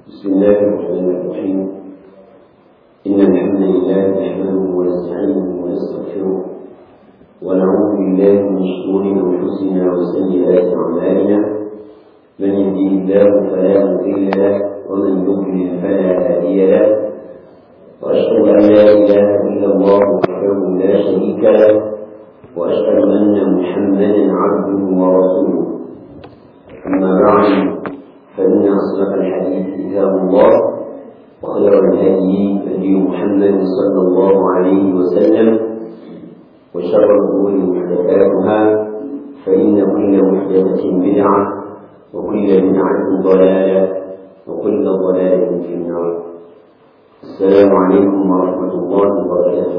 بسم الله الرحمن الرحيم إن الحمد لله نحمده ونستعينه ونستغفره ونعوذ بالله من شرور أنفسنا وسيئات أعمالنا من يهده الله فلا مضل له ومن يضلل فلا هادي له وأشهد أن لا إله إلا الله وحده لا شريك له وأشهد أن محمدا عبده ورسوله أما بعد فإن أصدق الحديث كتاب الله وخير الهدي هدي محمد صلى الله عليه وسلم وشر الأمور محدثاتها فإن كل محدثة بدعة وكل بدعة ضلالة وكل ضلالة في النار السلام عليكم ورحمة الله وبركاته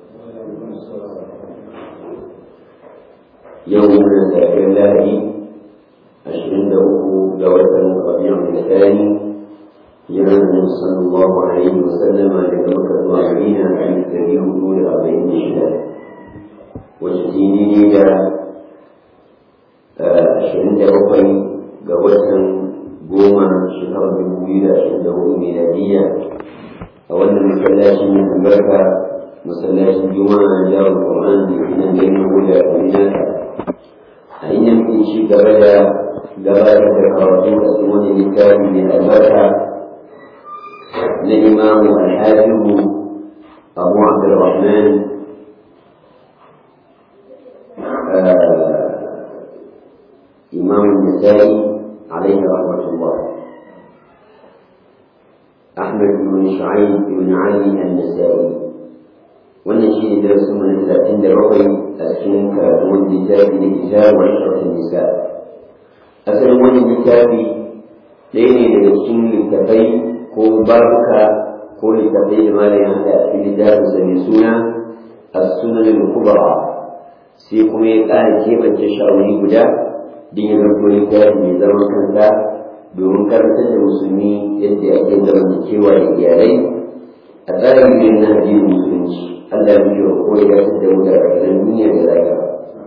يومنا ذاكر الله عشرين له جوة ربيع الثاني جمع النبي صلى الله عليه وسلم لمكة الأربعين عن الكبير طول أربعين شهر وستيني إلى عشرين لبقي جوة goma shekarar dubu biyu da ashirin da hudu miladiya a wannan masallacin mai albarka masallacin juma'a na jawar ƙur'an da ke nan ganin hudu a kaminata a inda muke ci gaba da gabatar da karatu a cikin wani littafi mai albarka na imamu alhafizu abu abdurrahman imamu nisa'i alaihi rahmatullah أحمد بن شعيب بن علي النسائي wannan shi ne darasin mu na talatin da bakwai a cikin karatun littafi na kitab wa ashrafin nisa asalin wannan littafi ɗaya ne daga cikin littafai ko babuka ko littafai da malam ya haɗa a cikin littafin sa mai suna as-sunan al-kubra sai kuma ya ƙara keɓance shawari guda din ya zanto littafi mai zaman kansa domin karantar da musulmi yadda ake zamantakewa da iyalai a tsarin yin na addinin musulunci Allah ya biyo ko ya dace da mu da rayuwar duniya da lahira.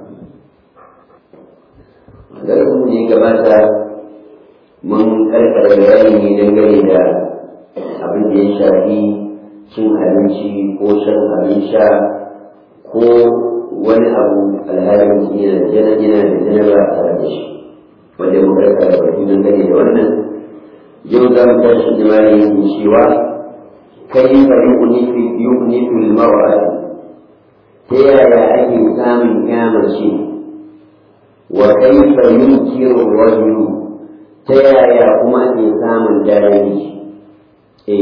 Darasin da ya gabata mun karkara bayani ne dangane da abin da ya shafi cin abinci ko shan abin sha ko wani abu alhalin yana da jana yana da janaba tare da shi wanda mun karkara baki dangane da wannan yau za mu tashi jima'i yin cewa كيف يؤنف يؤنف المرأة تيايا أي سام كامل شيء وكيف ينكر الرجل تيايا كما سام داري إيه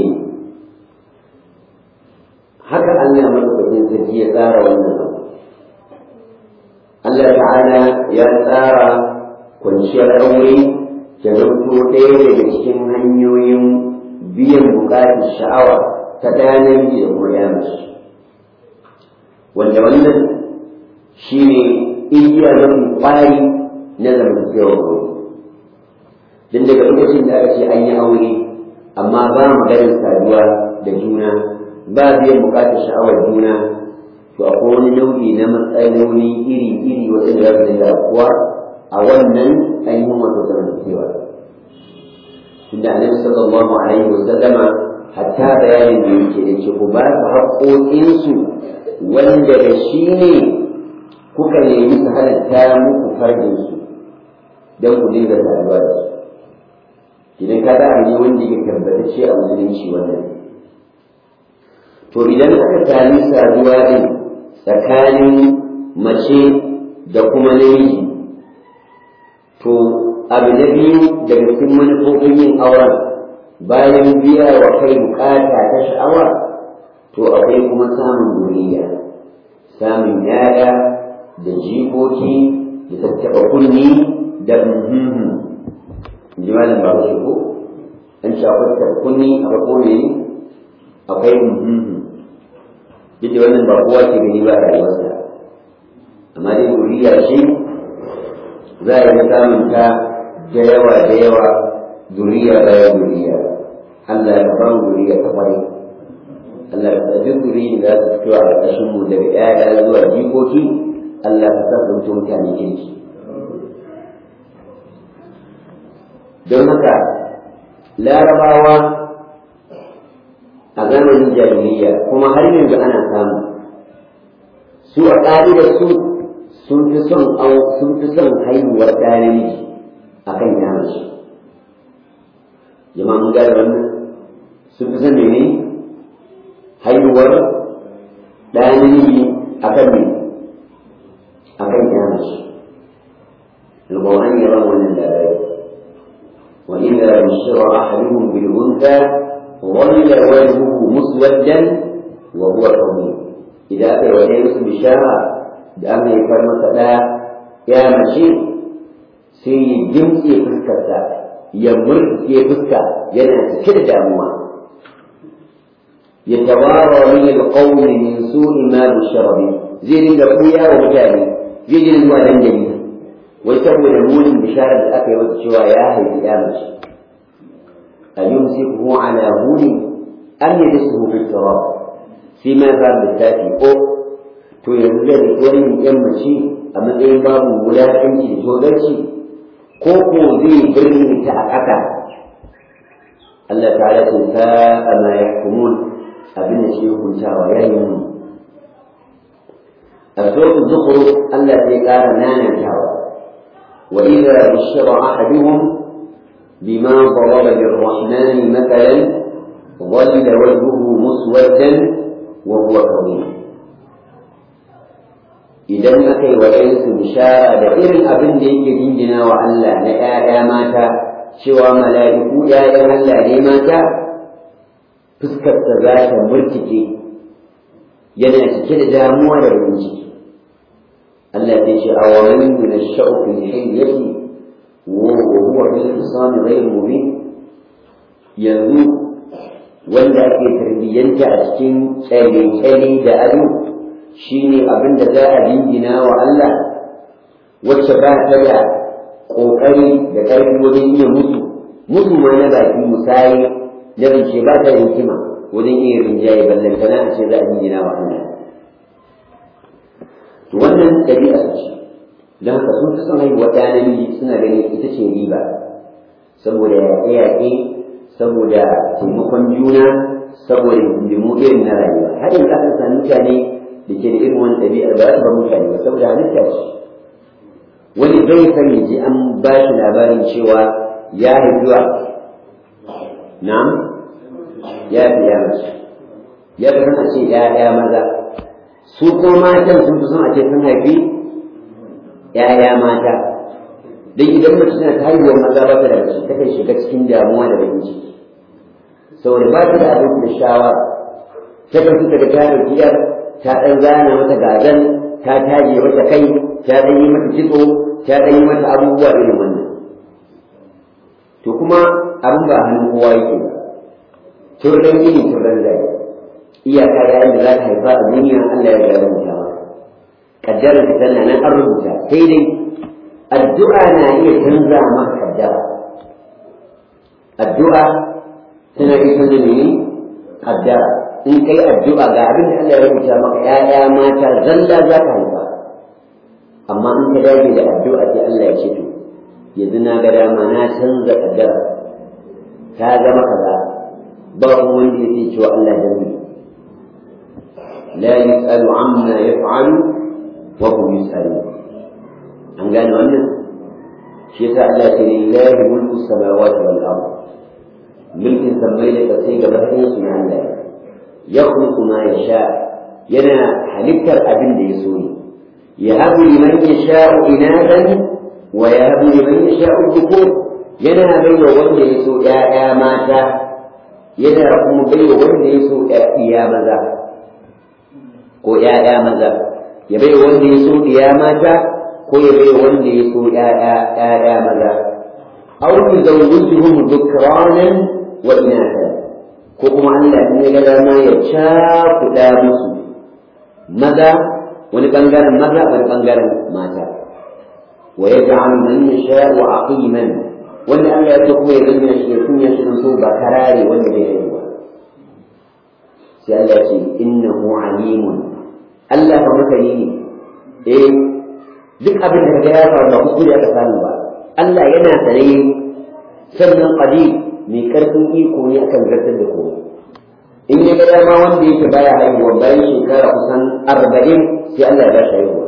haka Allah madaukakin sarki ya tsara wannan abu Allah ta'ala ya tsara kwanciyar aure ta zanto ɗaya daga cikin hanyoyin biyan buƙatar sha'awa ta ɗaya namiji da kuma ɗaya mace wanda wannan shi ne igiya mafi ƙwari na zamantakewar aure don daga lokacin da aka ce an yi aure amma ba maganin saduwa da juna ba biyan buƙatar sha'awar juna to akwai wani nau'i na matsaloli iri-iri waɗanda za su dinga kuwa a wannan ainihin wato zamantakewa tunda annabi sallallahu alaihi wasallama hatta bayanin da yake da ce ku ba su haƙoƙinsu wanda da shi ne kuka nemi su halatta muku farjinsu don ku dinga saduwa da su idan ka ga ne wanda ya tabbatacce a musulunci wannan to idan aka sami saduwa din tsakanin mace da kuma namiji to abu na biyu daga cikin manufofin yin auren bayan biya wa kai bukata ta sha'awa to akwai kuma samun duniya samun yaya da jikoki da tattaɓa kunni da muhimmi ji malam ba shi ko an ci akwai tattaɓa kunni akwai kone akwai muhimmi duk da wannan ba kowa ke gani ba a rayuwarsa amma dai duniya shi za a yi samun ta da yawa da yawa zuriya bayan zuriya Allah ya ba mu zuriya ta kwarai Allah ya tsaji zuriya da za su fito a ƙarƙashin mu daga ƴaƴa zuwa jikoki Allah ya sa su mutane kirki don haka larabawa a zamanin jahiliya kuma har yanzu ana samu su a ƙa'idar su sun fi son sun fi son haihuwar ɗa namiji a kan yamace jama'a mun gane wannan sun fi son mene haihuwar ɗa namiji a kan me a kan yamace القرآن يرى من الآيات وإذا بشر أحدهم بالأنثى ظل وجهه مسودا وهو كظيم إذا أتى وليس بشارة بأن يكون مثلا يا مشي سي جمسي فسكتا يمر في فسكا ينا كل دموع يتوارى من القوم من سوء ما بشر به زي الأخويا ومجاني زي الوالدين جميعا wai saboda munin bisharar da aka yi wata cewa ya haifi ya mace a yi musu kuma ala huni an yi da su hufi tsara sai ma za da tafi ko to yanzu zai da wani yan mace a matsayin babu wulaƙanci da togarci ko ko zai birni ta a ƙasa Allah ta'ala ce ta ama ya kumun abin da shi hukuntawa ya yi mu a suratul zukhruf Allah zai ƙara nanantawa وإذا بشر أحدهم بما ضرب للرحمن مثلا ظل وجهه مسودا وهو كظيم idan aka yi wa ɗayansu bishara da irin abin da yake jingina wa Allah na ‘ya'ya mata cewa mala'iku ‘ya'yan Allah ne mata fuskarsa za ta murtike yana cike da damuwa da bakin ciki Allah ya ce awamin min ash-sha'u fi hilyati wa huwa bil hisam ghayr mubin yanzu wanda ake tarbiyyanta a cikin tsare-tsare da ado shine abin da za a dingina wa Allah wacce ba ta da ƙoƙari da ƙarfi wajen iya mutu mutu ma na baki musayi da rance ba ta da hikima wajen iya rinjaye ballantana a ce za a dingina wa Allah to wannan ɗabi'a ce don haka sun fi son haihuwa ɗaya namiji suna ganin ita ce riba saboda yaƙe-yaƙe saboda taimakon juna saboda hidindimu irin na rayuwa har yanzu aka sami mutane da ke da irin wani ɗabi'ar ba su ba mutane ba saboda halitta ce wani bai san ya ji an ba shi labarin cewa ya haifuwa na'am ya fi ya mace ya fi a ce ya maza su ko matan sun fi son a ce sun haifi ‘ya'ya mata don idan mace tana ta haihuwar maza ba ta da mace ta kan shiga cikin damuwa da bakin ciki saboda ba ta da abin da shawara ta kan fita da tarin biyar ta ɗan zana mata gazan ta taje mata kai ta ɗan yi mata kitso ta ɗan yi mata abubuwa irin wannan to kuma abin ba hannun kowa yake ba turren gini turren zai iyaka yayin da za ta haifa a duniya Allah ya gaya rubuta maka kaddarar ta tana nan an rubuta sai dai addu'a na iya canza maka kaddara addu'a tana iya canza ne kaddara in kai addu'a ga abin da Allah ya rubuta maka ƴaƴa mata zalla za ka haifa amma in ka dage da addu'a sai Allah ya ce to yanzu na ga dama na canza kaddara ta zama kaza ba kuma wanda ya ce cewa Allah dan لا يسأل عما يفعل وهم يسألون an gane wannan shi yasa Allah ce lillahi mulku samawati wal ard mulkin sammai da kasai gaba ɗayan su na Allah ya khluqu ma yasha yana halittar abin da ya so ne ya habu liman yasha'u inadan wa ya habu liman yasha'u dhukur yana baiwa wanda ya so ƴaƴa mata yana kuma baiwa wanda ya so ƴaƴa maza ko ƴaƴa maza ya bai wanda ya so ɗiya mata ko ya bai wanda ya so ƴaƴa maza aw yuzawwijuhum dhukranan wa inatha ko kuma Allah in ya ga dama ya cakuɗa musu maza wani bangaren maza wani bangaren mata wa yaj'al man yasha'u aqiman wanda Allah ya so kuma ya zanna shi ya kunya shi so ba karare wanda bai yi ba sai Allah ce innahu alimun Allah ba masani ne eh duk abin da kaga ya faru ba kuskure aka samu ba Allah yana sane sannan qadir mai karfin iko ne akan zartar da komai in ya ga dama wanda yake baya haihuwa bayan shekara kusan arba'in sai Allah ya ba shi haihuwa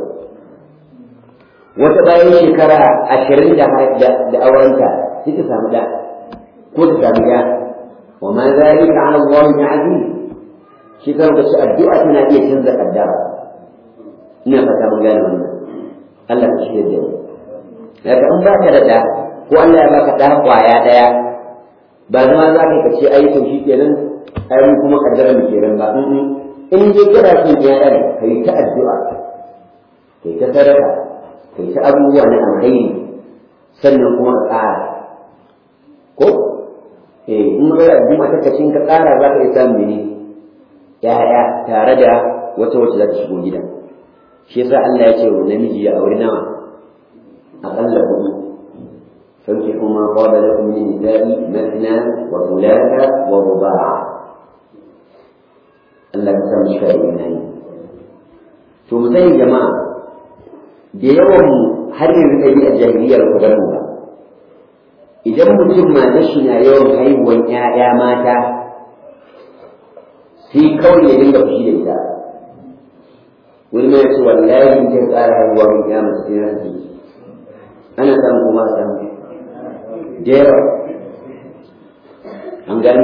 wata bayan shekara ashirin da aurenta sai ta samu da ko ta samu ya wa ma zalika ala Allah bi aziz shi kan da addu'a tana iya canza kaddara ina fata mun gane wannan Allah ka shirya da mu daga in ba ka da da ko Allah ya baka da kwaya daya ba zama za ka ce ai to shi kenan ai mu kuma kaddara mu kenan ba in dai kana son yayan kai ta addu'a kai ta sadaka kai ta abubuwa na alkhairi sannan kuma ka ƙara ko eh in ga addu'a ta kacin ka ƙara za ka yi samu ne ya'ya tare da wata wacce za ta shigo gidan shi yasa Allah ya ce wa namiji ya auri nawa aƙalla hudu fanki kuma qala lakum min nisa'i mathna wa thulatha wa ruba'a Allah ka san shi ina yi to mu sani jama'a da yawan har yanzu ɗabi a jahiliyar ku gano ba idan mutum mata shi na yawan haihuwan ‘ya'ya mata sai kawai ya dinga fushi da ita wani mai ce wallahi in kai tsara haihuwa mai ya mace sai na ji ana samun kuma a samu da yawa an gani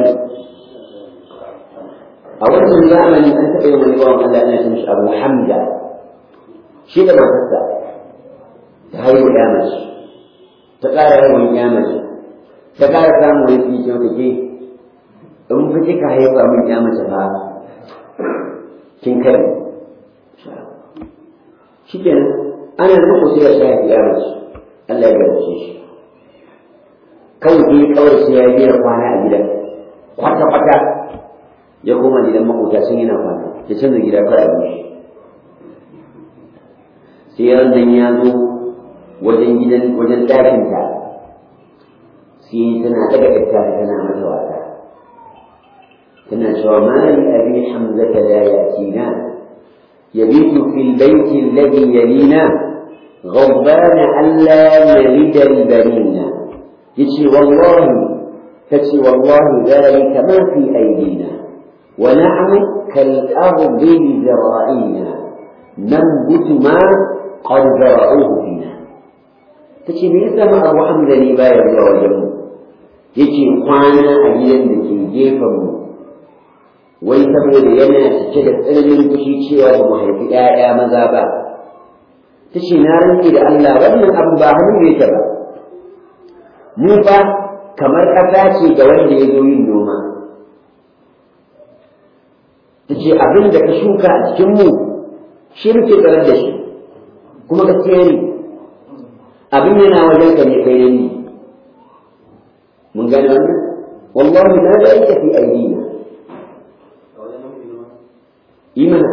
a wannan zamani an taɓa yin wani bawan Allah ana ce mishi Abu Hamza shi da matarsa ta haihu ya mace ta ƙara haihuwan ya mace ta ƙara samun wani fiye wata ke in fi kika haifa min ya mace ba kin kai shi kenan ana nufin ku sai ya sha ya mace Allah ya gabace shi kawai ke kawai sai ya biya kwana a gidan kwata-kwata ya koma gidan makota sun yana kwana ya canza gida kawai a bishi sai wannan ya zo wajen gidan wajen ɗakinta sai tana daga ita tana mata wasa tana cewa ma li abi hamzata la yatina yabitu fil bayti alladhi yalina غضبان ألا نلد البنين يتي والله تتي والله ذلك ما في أيدينا ونحن كالأرض بذرائنا ننبت ما قد زرعوه فينا تتي me yasa ma Abu Hamza ne baya zuwa wajen mu yake kwana a gidan da ke gefen mu wai saboda yana cike da tsananin fushi cewa ba mu haifi ƴaƴa maza ba ta ce na rantse da Allah wannan abu ba hannu yake ba mu fa kamar ƙasa ce ga wanda ya zo yin noma ta ce abin da ka shuka a cikin mu shi muke tsarar da shi kuma gaskiya ne abin yana wajen ka ne kai ne mun gane wannan wallahi la da yake fi aidina imana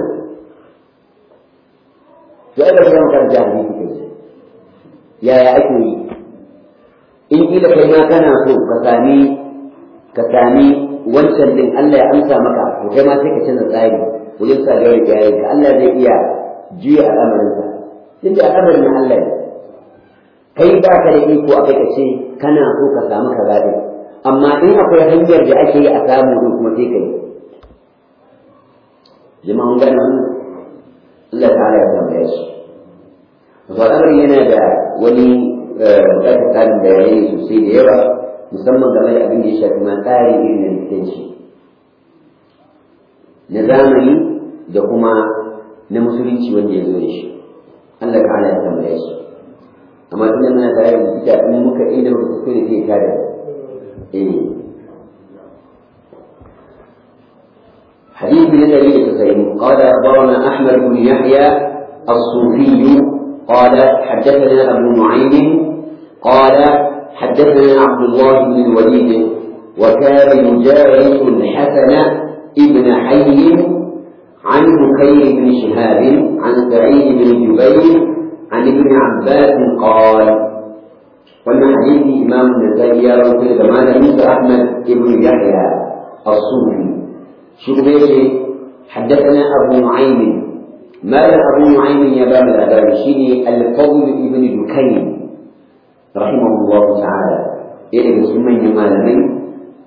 ya da kuma kan jahili kike yaya ake yi in kila kai ma kana so ka sami ka sami wancan din Allah ya amsa maka to kai ma sai ka canza tsari wajen sa da yake yayin ka Allah zai iya juya al'amarin sa tunda al'amarin Allah ne kai ba ka da iko akai ka ce kana so ka samu kaza din amma in akwai hanyar da ake yi a samu din kuma sai kai jama'an gane wannan Allah ta'ala ya tambaye su al'amari yana da wani bukatar tsarin bayanai sosai da yawa musamman game da abin da ya shafi ma tsari irin na likitanci na zamani da kuma na musulunci wanda ya zo da shi Allah ta'ala ya tambaye su amma tunda muna tare da likita in muka inda muka kuskure sai ya kare eh حديث من النبي صلى الله عليه وسلم قال أخبرنا أحمد بن يحيى الصوفي قال حدثنا أبو نعيم قال حدثنا عبد الله بن الوليد وكان يجالس الحسن ابن حي عن بكير بن شهاب عن سعيد بن جبير عن ابن عباس قال وأن حديث إمام النسائي يرى في زمان موسى أحمد بن يحيى الصوفي شغبيتي حدثنا أبو نعيم مال أبو نعيم يا باب الأباب شيني الفضل ابن دكين رحمه الله تعالى إيه بسمين مالمين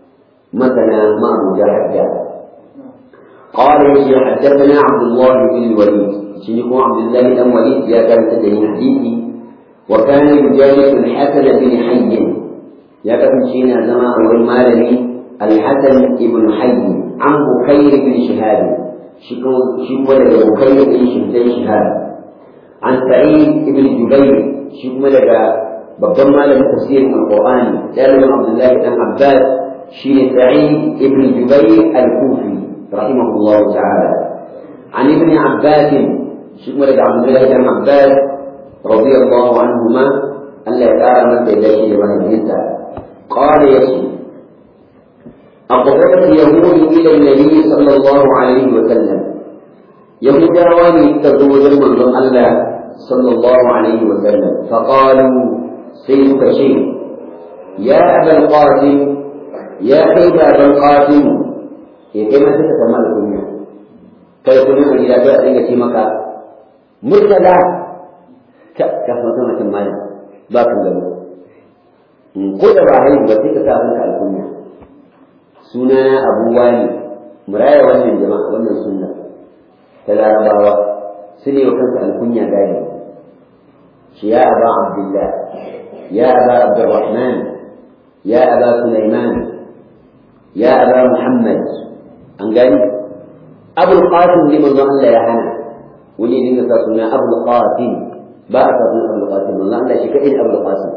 مثلا ما أبو حتى قال يجي حدثنا عبد الله بن الوليد شنو عبد الله بن وليد يا كان تدري حديثي وكان يجالس الحسن بن حي يا كان شينا زمان أول مالني الحسن بن حي عن بكير بن شهاب شكو شكو لك بكير بن شهاب عن سعيد بن جبير شكو لك babban malamin tafsirin alqur'ani dalibin abdullahi dan abbas shine sa'id ibn jubayr al-kufi rahimahullah ta'ala an ibn abbas shi kuma daga abdullahi dan abbas radiyallahu anhuma Allah ya kara masa da shi da mahaifinsa qala yasu أقبلت اليهود إلى النبي صلى الله عليه وسلم يهود رواني تزوج من الله صلى الله عليه وسلم فقالوا سيدك شيء يا أبا القاسم يا كيف أبا القاسم يا كيف تتسمى الدنيا كيف تنعم إلى بأسك مكة مرتدى كفرتنا كمالا باكم له قل إبراهيم وتلك تأخذك الدنيا سنة أبو والي مرايا wannan jama'a wannan sunna ta larabawa su ne wa kansu alkunya gani shi ya aba abdullah يا أبا عبد الرحمن يا أبا سليمان يا أبا محمد أنقل أبو القاسم لمن ظن يا هنا ولي لنا تصنع أبو القاسم بارك الله أبو القاسم الله لا شك إلا أبو القاسم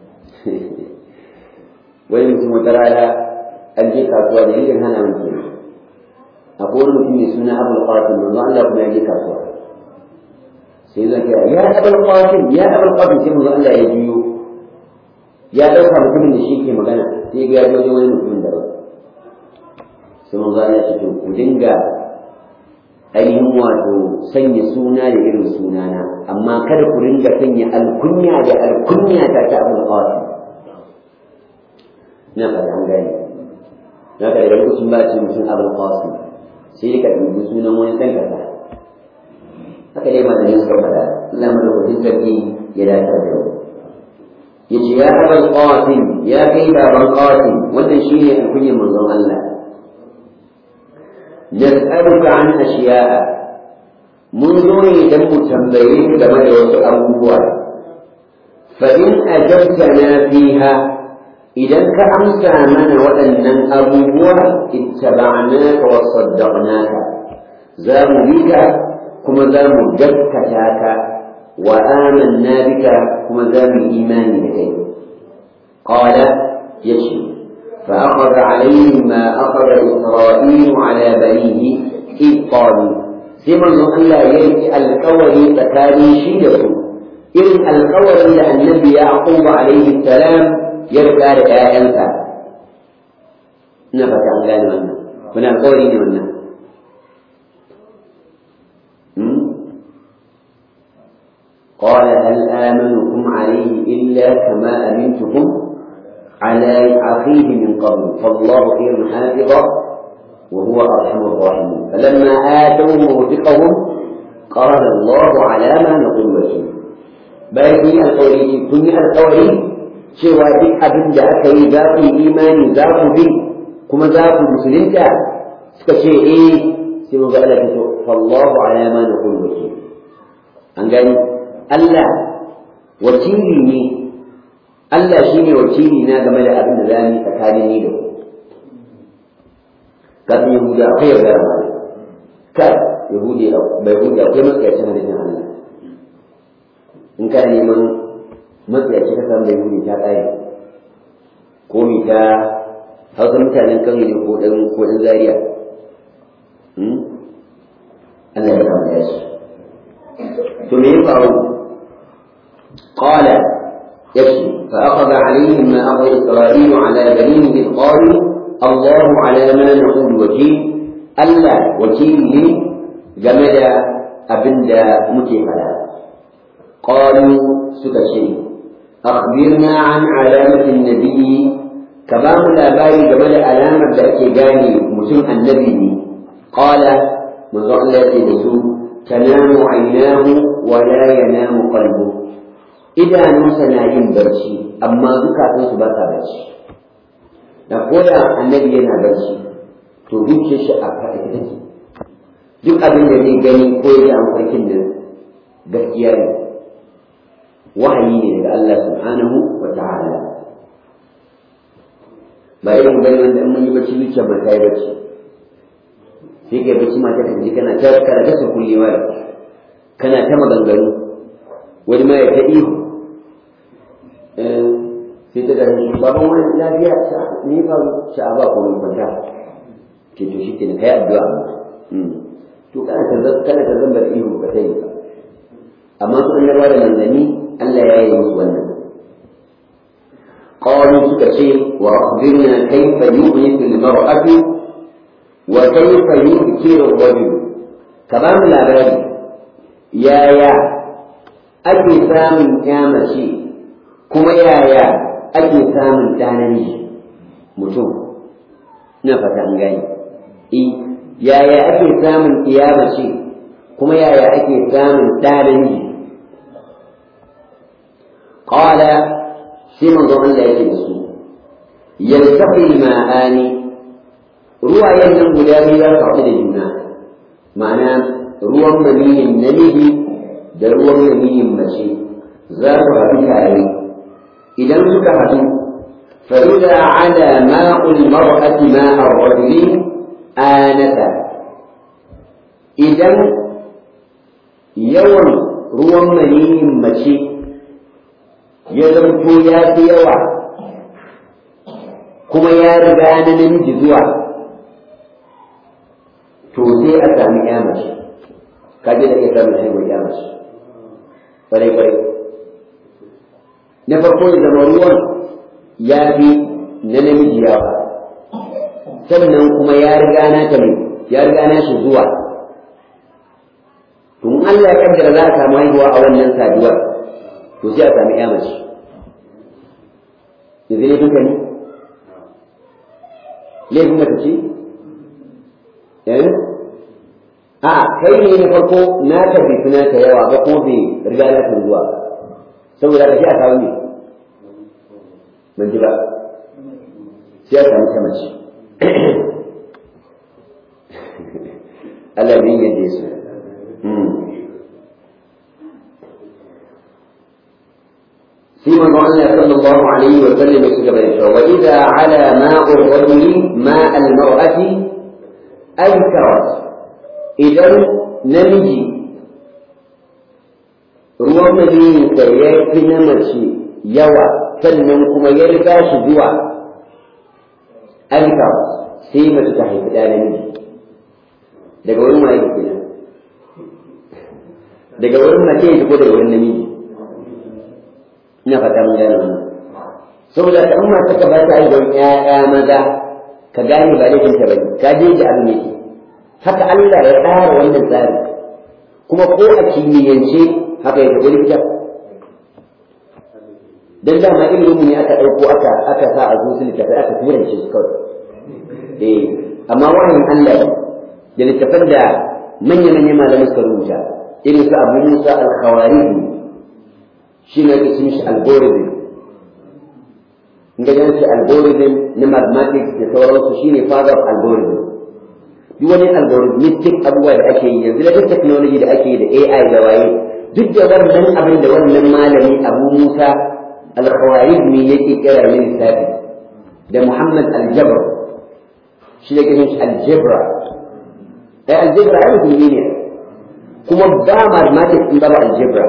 ويمكن ترى الجيك أسود يمكن هنا ممكن أقول لكم سنة أبو القاسم الله لا كما يجيك أسود سيدنا يا أبو القاسم يا أبو القاسم سيدنا الله لا يجيو ya ɗauka mutumin da shi ke magana sai ga ya wajen wani mutumin daban sai manzo ya ce to ku dinga ainihin wato sanya suna da irin sunana amma kada ku ringa sanya alkunya da alkunya ta ta abul qasim na fata an gane na ka daga lokacin ba ce mutum abul qasim sai ka dubi sunan wani kan kaza haka dai malamin suka faɗa Allah madaukakin sarki ya dace da yau yace ya abal qasim ya kai baban qasim wannan shine alkunyar manzon Allah nas'aluka an ashiya'a mun zo ne dan mu tambaye ka game da wasu abubuwa fa in ajabtana fiha idan ka amsa mana waɗannan abubuwa ittaba'naka wa saddaqnaka za mu bi ka kuma za mu gaskata ka وآمنا بك كما ذاب الإيمان بك قال يشي فأخذ عليه ما أخذ إسرائيل على بنيه إذ قالوا سمن ألا يلقي القول تكاري شيده إذ القول لأن النبي يعقوب عليه السلام يرجع لآيانك نفت عن ذلك هنا القول من قال هل آمنكم عليه إلا كما أمنتكم على أخيه من قبل فالله خير حافظا وهو أرحم الراحمين فلما آتوا موثقهم قال الله على ما نقول وكيل باقي القولي كن القولي cewa duk abin da aka yi za ku yi imani za ku bi kuma za ku musulunta suka ce eh sai mu ga Allah ta fallahu ala ma naqul wakil an gani Allah wakili ne Allah shi ne wakili na game da abin da za mu tsakanin ni da ku kafin Yahuda akwai yaudara ma ka Yahudi bai Yahudi akwai matsayacin halittar Allah in ka neman matsayaci ka samu da Yahudi ta ƙare ko mi ta hausa mutanen kan ne ko ɗan ko ɗan zaria Allah ya kama ya shi to me ya faru قال يكفي فأخذ عليهم ما أخذ إسرائيل على بنيه إذ قالوا الله على ما نقول وكيل ألا وكيل جمد أبدا متفلا قالوا سكشي أخبرنا عن علامة النبي كبام الآباء جمد علامة ذاك جاني مسلم النبي قال من ظل تنام عيناه ولا ينام قلبه idanunsa na yin barci amma zukatansu ba sa barci da koda annabi yana barci to zuciyar shi a faɗi take duk abin da zai gani ko ya ji amfarkin nan gaskiya ne wahayi ne daga Allah subhanahu wa ta'ala ba irin bane wanda in mun yi bacci zuciya ba ta yi bacci sai kai bacci mata ka ji kana ta kana ta kullewa kana ta maganganu wani ma ya ta ihu sai ta gani baban wani lafiya sa ni fa sha'aba ko mai kwanta ke to shi kenan kai addu'a to kana ta kana ta zambar ihu ba sai ba amma su an yarwa da manzanni Allah ya yi musu wannan قالوا سكتي وأخبرنا كيف يؤنس المرأة وكيف يذكر الرجل كمان لا بد يا يا أجي سامن كامشي كما يا يا أجي سامن تانني mutum na fata an gani i yaya ake samun kiyama ce kuma yaya ake samun ɗanin qala sai manzo Allah yake da su yaltaqi ma'ani ruwayen nan guda biyu za su haɗu da juna ma'ana ruwan maniyin namiji da ruwan maniyin mace za su haɗu tare idan suka haɗu فإذا على ماء المرأة ماء الرجل آنفا إذا يوم ruwan maniyin mace ya zamto ya fi yawa kuma ya riga na namiji zuwa to sai a sami ya mace kaje da iya samun haihuwar ya mace kwarai kwarai na farko ya zama ruwan ya fi na namiji yawa sannan kuma ya riga na ta ne ya riga na shi zuwa tun Allah ya kaddara za a samu haihuwa a wannan saduwar to sai a sami ya mace yanzu ne duka ne laifin mace ce eh a kai ne na farko na ta bai suna ta yawa ba ko bai riga na ta zuwa saboda ka shi a kawo ne ban ji ba sai a sami ta mace Allah bin yadda su في من الله صلى الله عليه وسلم يكتب وإذا على ماء الرجل ماء المرأة أنكرت إذا نمجي ruwan maniyinka ya fi na mace yawa sannan kuma ya riga shi zuwa alka sai mace ta haifi ɗa namiji daga wurin waye kenan daga wurin mace ya ko daga wurin namiji ina fata mun gane wannan saboda ka amma ka ba ta aibon ƴaƴa maza ka gane ba laifin ta bane ka je ji abin yake haka Allah ya tsara wannan tsari kuma ko a kimiyyance haka ya tafi likita dan dama ilimin ne aka ɗauko aka aka sa a zuci littafai aka tura shi kawai eh amma wahayin Allah da littafan da manya-manyan malamai suka rubuta irin su Abu Musa al-Khawarij shi ne ake mishi algorithm in ga yanci algorithm na mathematics da sauransu shi ne father of algorithm duk wani algorithmic abubuwa da ake yi yanzu da duk technology da ake yi da AI da waye duk da wannan abin da wannan malami Abu Musa al-Khawarizmi yake kira ne lissafi da Muhammad al-Jabr shi ne kashin al-Jabra ai al-Jabra ai mutum ne kuma ba mathematics in ba al-Jabra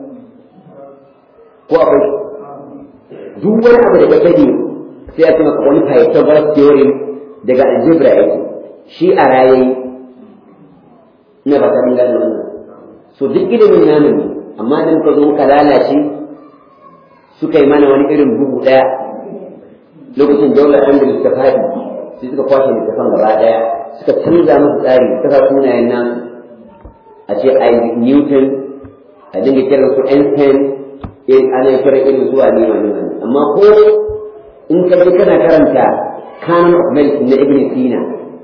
ko akwai duk wani abu da ka sani sai a ce maka wani Pythagoras theorem daga algebra yake shi a raye ina ba ta mun gane wannan so duk ilimin namu ne amma da muka zo muka lalace suka yi mana wani irin bugu ɗaya lokacin daular andalus ta faɗi sai suka kwashe littafan gaba ɗaya suka canza musu tsari suka sa sunayen nan a ce Isaac Newton a dinga kiran su Einstein ana kira irin zuwa ne wani wani amma ko in ka je kana karanta canon of medicine na Ibn Sina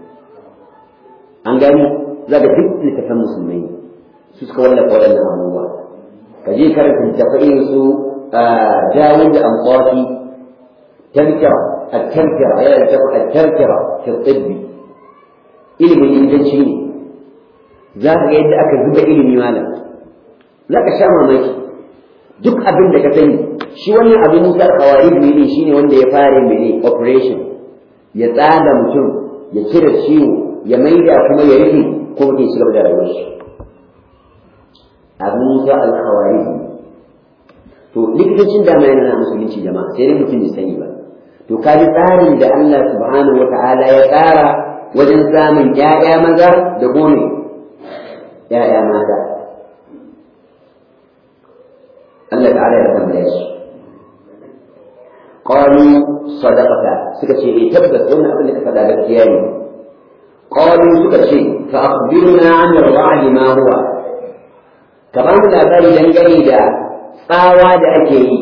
an gani za ka duk littafan musulmai su suka wallafa waɗannan abubuwa ka je karanta littafai irin su Dawud da Amqati tazkira التذكرة يا التذكرة في الطب ilimin likitanci ne za ka ga yadda aka zuba ilimi malam za ka sha mamaki duk abin da ka sani shi wannan abin musa kawari ne shine wanda ya fara mene operation ya tsada mutum ya cire ciwo ya maida kuma ya rufe ko mutum ya gaba da rayuwar shi abin musa al-kawari to likitancin dama yana na musulunci jama'a sai dai mutum bai sani ba to kaji tsarin da Allah subhanahu wata'ala ya tsara wajen samun ƴaƴa maza da gome ƴaƴa mata Allah ta'ala ya tambaya shi qalu sadaqata suka ce eh tabbas wannan abin da ka faɗa gaskiya ne qalu suka ce fa akhbirna 'an ar-ra'd ma huwa ka ba mu labari dangane da tsawa da ake yi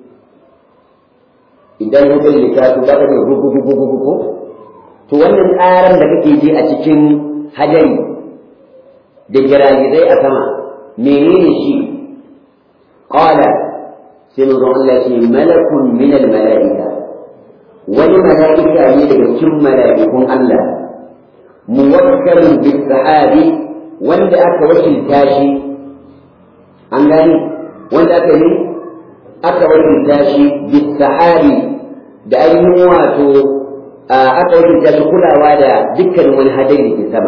idan ya bai littafi ba ka ne gugu ko to wannan tsaran da kake ji a cikin hadari da giragizai a sama menene shi qala sai mun Allah ce malakun min al malaika wani malaika ne daga cikin malaikun Allah muwakkalun bis sahabi wanda aka wakilta shi an gani wanda aka yi aka wakilta shi bis sahabi da ainihin wato aka wakilta shi kulawa da dukkan wani hadari da ke sama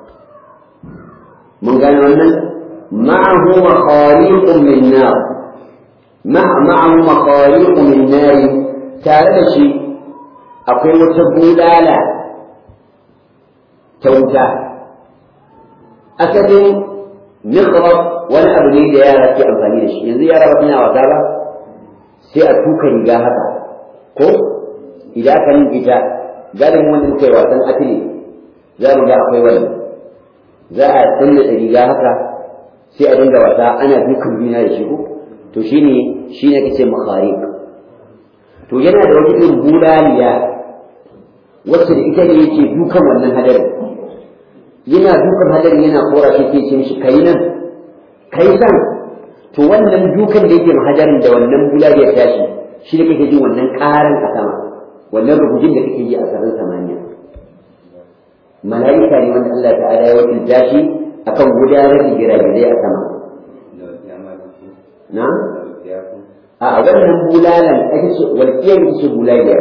mun gane wannan ma'ahu makhaliqun min nar ma'ahu makhaliqun min nar tare da shi akwai wata bulala ta wuta asalin mikrab wani abu ne da yara ke amfani da shi yanzu yara ba suna wasa ba sai a tuka riga haka ko idan aka yin ita galibin wanda muka yi wasan atile za mu ga akwai wani za a danna riga haka sai a dinga wasa ana dukan juna da shi ko to shine shine kace makharik to yana da wata irin bulaliya wacce da ita ne yake dukan wannan hadarin yana dukan hadarin yana kora shi ke ce mishi kai nan kai san to wannan dukan da yake hadarin da wannan bulaliyar tashi shi da kake jin wannan karan a sama wannan rubujin da kake ji a sararin samaniya mala'ika ne wanda Allah ta'ala ya wakilta shi akan gudanar da giragizai a sama na a wannan bulalan ake ce walƙiyar ita ce bulaliyar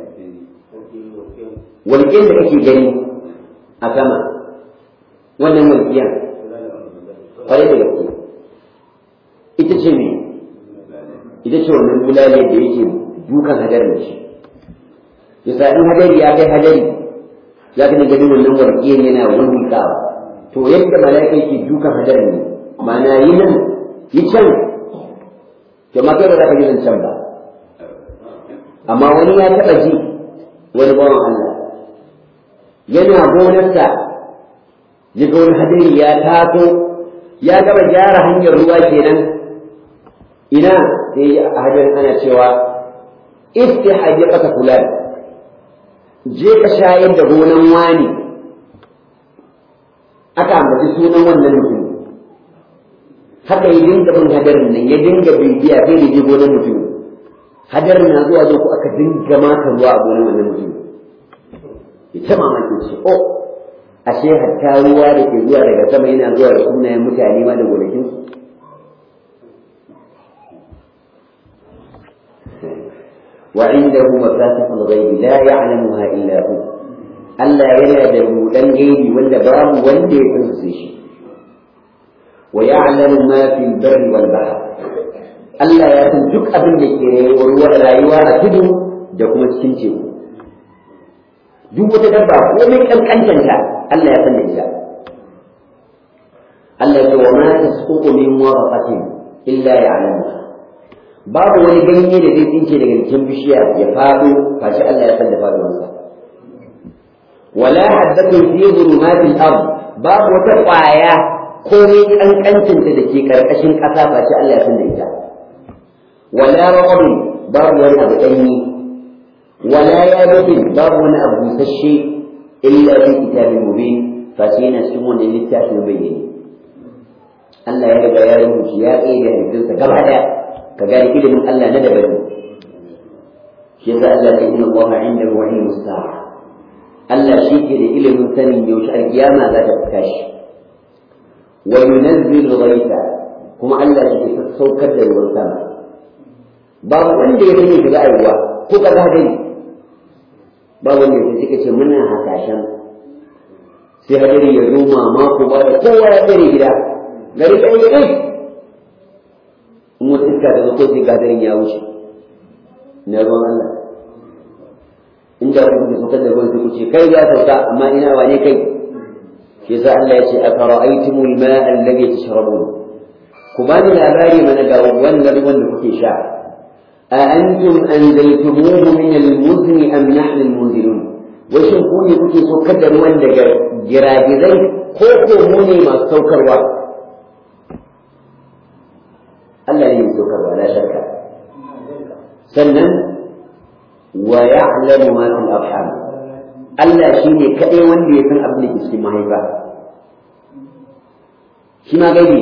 walƙiyar da kake gani a sama wannan walƙiyar kwarai da gaske ita ce me ita ce wannan bulaliyar da yake dukan hadarin da shi yasa in hadari ya kai hadari za ka dinga ganin wannan warƙiyar yana wulwulƙawa to yadda mala'ika yake dukan hadarin ne ma'ana yi nan yi can to ma kai ba za ka ji can ba amma wani ya taɓa ji wani bawan Allah yana gonarsa ya ga wani hadari ya taso ya gama gyara hanyar ruwa kenan ina sai a hadarin ana cewa istihaji ƙasa fulan je ka shayar da gonan wani aka ambaci sunan wannan mutum haka ya dinga bin hadarin nan ya dinga bibiya sai da je gonan mutum hadarin na zuwa zo ko aka dinga maka ruwa a gonan wannan mutum ya ta mamaki ce o ashe hatta ruwa da ke zuwa daga sama yana zuwa da sunayen mutane ma da gonakin وعنده مفاتح الغيب لا يعلمها إلا هو ألا ينادى دان غيبي ولا باب ولا يفنسش ويعلم ما في البر والبحر ألا يتنجك أبن لكي rayuwa a tudu da kuma cikin teku duk wata dabba komai kankantanta Allah ya san da ita Allah ya ce wa ma tasqutu min waraqatin illa ya'lamuha babu wani ganye da zai tsinke daga jikin bishiya ya faɗo kashi Allah ya san da faɗuwarsa wala haddatun fi zulumatil ard babu wata ƙwaya komai kankancinta da ke karkashin ƙasa kashi Allah ya san da ita wala raqabin babu wani abu ɗanyi wala yabatin babu wani abu busasshe illa fi kitabin mubin fashi yana cikin wannan littafin bayyane Allah ya riga ya rubuta ya tsaye da hadisinsa gaba ɗaya ka gane ilimin Allah na daban shi shi yasa Allah ya inna Allah indahu ilmu sa'a Allah shi ke da ilimin sanin yaushe alkiyama za ta tashi wa yunazzilu ghaitha kuma Allah shi ke saukar da ruwan sama babu wanda ya sani shiga aiwa ko ka gani babu wanda ya suka ce muna hasashen sai hadari ya zo mamako ba da kowa ya tsare gida gari ɗaya ya ɗai in wata iska ta zo ko sai gadarin ya wuce na ruwan Allah inda ku da saukar da ruwan sai ku ce kai ya sauka amma ina wane kai shi yasa Allah ya ce a fara'aitumul ma'a alladhi tashrabun ku ba ni labari mana ga wannan ruwan da kuke sha a antum anzaltumuhu min al-muzni am nahnu al-munzilun wai shin ku ne kuke saukar da ruwan daga giragizai ko ko mu ne masu saukarwa Allah ne mai saukarwa la shakka sannan wa ya'lamu ma fil arham Allah shi ne kadai wanda ya san abin da ke cikin mahaifa shi ma gaibi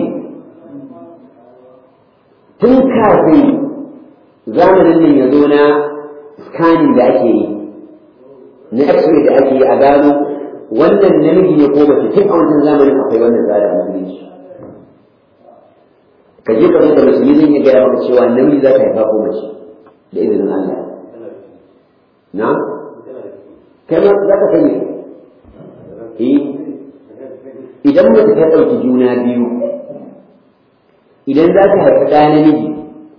tun kafin zamanin nan ya zo na scanning da ake yi na x-ray da ake yi a gano wannan namiji ne ko mace tun a wancan zamanin akwai wannan tsarin musulunci ka je ka da musulmi zan iya gaya maka cewa namiji za ka haifa ko mace da izinin Allah na kai ma za ka sani eh idan mace ta ɗauki juna biyu idan za ta haifi ɗa namiji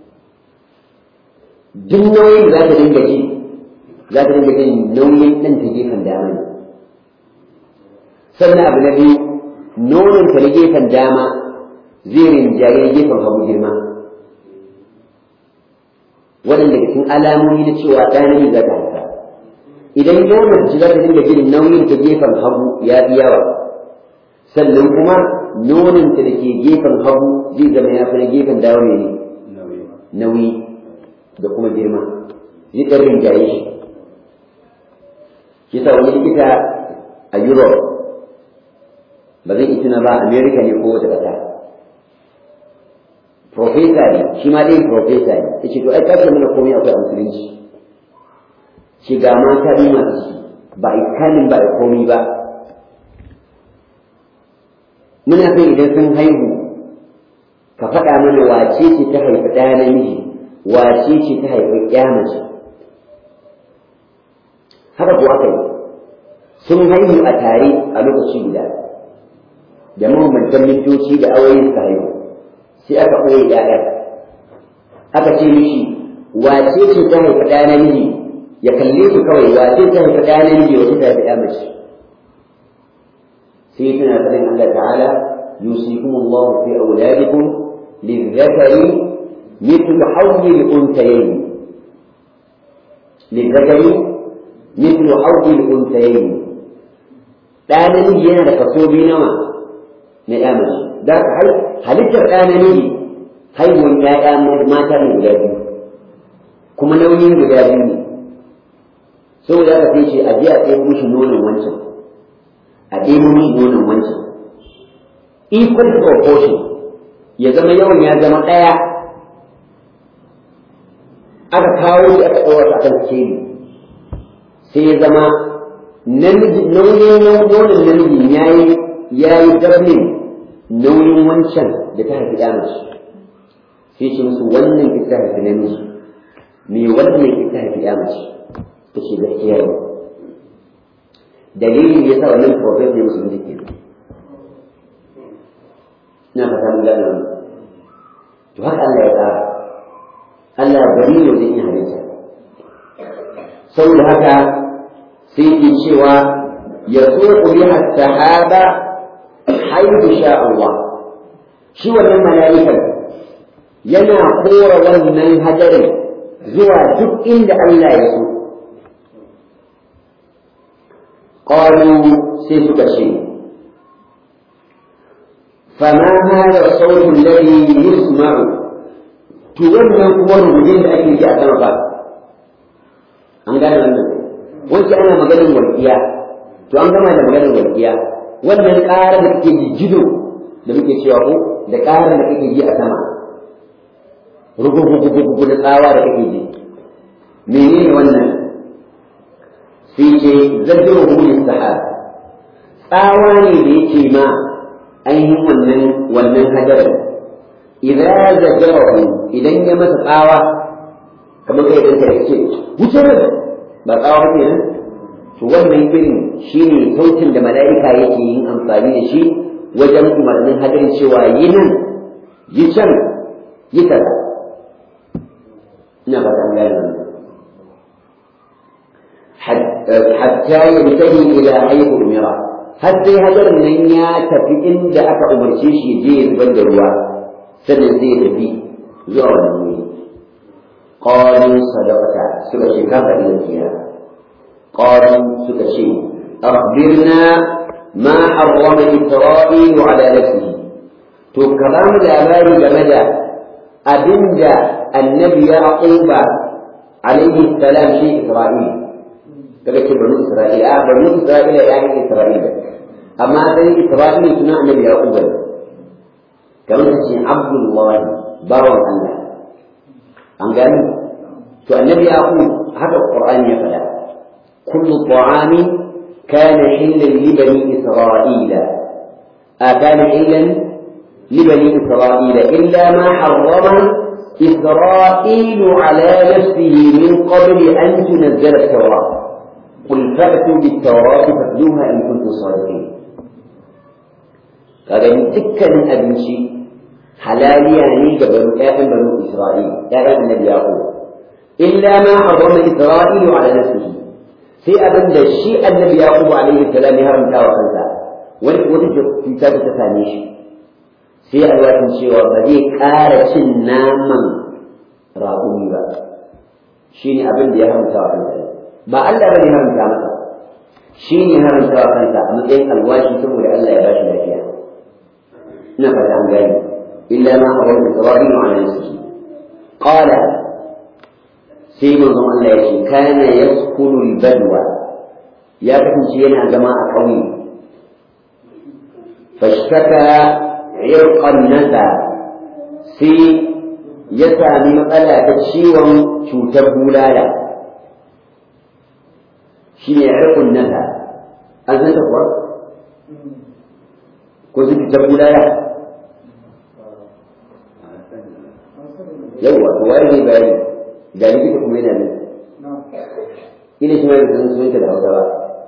duk nauyin da za ta dinga ji za ta dinga jin nauyin ɗan ta gefen dama ne sannan abu na biyu nonon ta na gefen dama zai rinjaye gefen hagu girma waɗanda cikin alamomi na cewa ɗa namiji za ta haifa idan ya mace za ta dinga jin nauyin ta gefen hagu ya fi yawa sannan kuma nonon ta da ke gefen hagu zai zama ya fi na gefen dawo ne nauyi da kuma girma zai ɗan rinjaye shi shi sa wani likita a Europe ba zai ita na ba America ne ko wata ƙasa profesa ne shi ma dai profesa ne ya ce to ai kashe mana komai akwai a musulunci shi ga mata bi masu shi ba a kanin ba a komai ba muna son idan sun haihu ka faɗa mana wace ce ta haifi ɗaya namiji wace ce ta haifi ƴa mace haka ko aka yi sun haihu a tare a lokaci guda da mabambantan mintoci da awoyin suka haihu sai aka ɓoye ƴaƴan aka ce mishi wace ce ta haifi ɗa namiji ya kalle su kawai wace ta haifi ɗa namiji wace ta haifi ƴa mace sai tana faɗin Allah ta'ala yusikum Allah fi auladikum للذكر مثل حظ الأنثيين للذكر مثل حظ الأنثيين ɗa namiji yana da kaso biyu nawa na ya mace da halittar ɗa namiji haihuwar ƴaƴa mata ne guda biyu kuma nauyin guda biyu ne saboda haka sai ce a je a ɗebo mishi nonon wancan a ɗebo mishi nonon wancan equal proportion ya zama yawan ya zama ɗaya aka kawo shi aka ɗaura a kan keri sai ya zama nauyin nonon namiji ya yi ya yi dablin nauyin wancan da ta haifi ya mace sai ce musu wannan ita haifi namiji me wannan ita haifi ya mace ta ce gaskiya ne dalilin ya sa wannan profet ne musu mutu kenan ina fata mun gane wannan to haka Allah ya tsara Allah bari ne wajen yin halitta saboda haka sai ke cewa ya tsoku biha sahaba haihu sha Allah shi wannan mala'ikan yana kora wannan hajarin zuwa duk inda Allah ya so قالوا سيسك شيء فما هذا الصوت الذي يسمع تولى قوار مجين أكل جاء سمكا an gane wannan wanke ana maganin walƙiya to an gama da maganin walƙiya wannan ƙarar da kake jijjido da muke cewa ko da ƙarar da kake ji a sama rugugugugugu da tsawa da kake ji menene wannan sai ce zajiro hulun sahab tsawa ne da yake ma ainihin wannan wannan hadarin idan zajirahu idan ya masa tsawa kamar kai da kai ce wuce ba tsawa ba kenan to wannan irin shine sautin da mala'ika yake yin amfani da shi wajen umarnin hadarin cewa yi nan yi can yi kaza ina ba ta gane hatta yantahi ila haythu umira har sai hadarin nan ya tafi inda aka umarce shi je ya zubar da ruwa sannan zai tafi zuwa wannan wuri qalu sadaqata suka ce ka faɗi gaskiya qalu suka ce akhbirna ma harrama isra'ilu ala nafsihi to ka ba mu labari game da abinda annabi ya aquba alaihi salam shi isra'il kaga ce banu isra'ila a banu isra'ila ya yi isra'ila amma sai isra'ila suna annabi ya aquba kamar ta ce abdullahi bawan allah an gani to annabi ya haka qur'ani ya faɗa kullu ta'ami kana hillan li bani isra'ila a kana hillan لبني إسرائيل إلا ما حرم إسرائيل على نفسه من قبل أن تنزل التوراة قل فأتوا بالتوراة فاتلوها إن كنتم صادقين قال دكا أبنشي حلالي يعني قبل آدم بنو إسرائيل آدم النبي يعقوب إلا ما حرم إسرائيل على نفسه في أبن الشيء النبي يعقوب عليه السلام يهرم تاوى خلفه وتجد في كتاب تفانيش sai alwashin cewa ba zai ƙara cin naman raƙumi ba shi ne abin da ya haramta wa kansa ba Allah ba ne haramta masa shi ne haramta wa kansa a matsayin alwashi saboda Allah ya bashi lafiya ina fata an gani illa ma haram isra'ilu ala nafsihi qala sai manzon Allah ya ce kana yaskunu al-badwa ya kasance yana zama a ƙauye fashtaka irqan nasa sai ya sami matsala ta ciwon cutar bulala shi ne irqun nasa an san ta kuwa ko su cutar bulala yawwa to wani ne bayani ga likita kuma yana nan ina shi ma da san sunanta da hausa ba